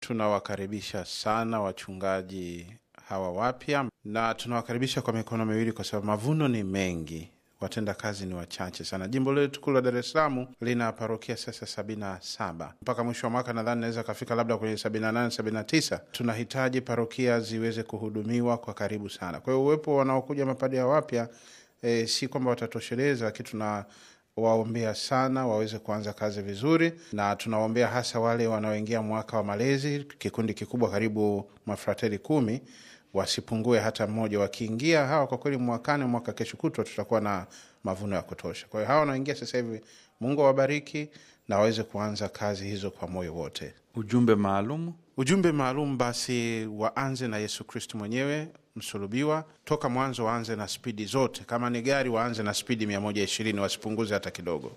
tunawakaribisha sana wachungaji hawa wapya, na tunawakaribisha kwa mikono miwili, kwa sababu mavuno ni mengi, watenda kazi ni wachache sana. Jimbo letu kuu la Dar es Salaam lina parokia sasa sabini na saba mpaka mwisho wa mwaka nadhani naweza kafika labda kwenye sabini na nane sabini na tisa Tunahitaji parokia ziweze kuhudumiwa kwa karibu sana. Kwa hiyo uwepo wanaokuja mapadri wapya e, si kwamba watatosheleza, lakini tuna waombea sana waweze kuanza kazi vizuri, na tunawaombea hasa wale wanaoingia mwaka wa malezi, kikundi kikubwa karibu mafrateli kumi, wasipungue hata mmoja. Wakiingia hawa, kwa kweli mwakani, mwaka kesho kutwa, tutakuwa na mavuno ya kutosha. Kwa hiyo hawa wanaoingia sasa hivi, Mungu awabariki na waweze kuanza kazi hizo kwa moyo wote. Ujumbe maalum Ujumbe maalum basi, waanze na Yesu Kristu mwenyewe msulubiwa. Toka mwanzo waanze na spidi zote, kama ni gari waanze na spidi mia moja ishirini wasipunguze hata kidogo.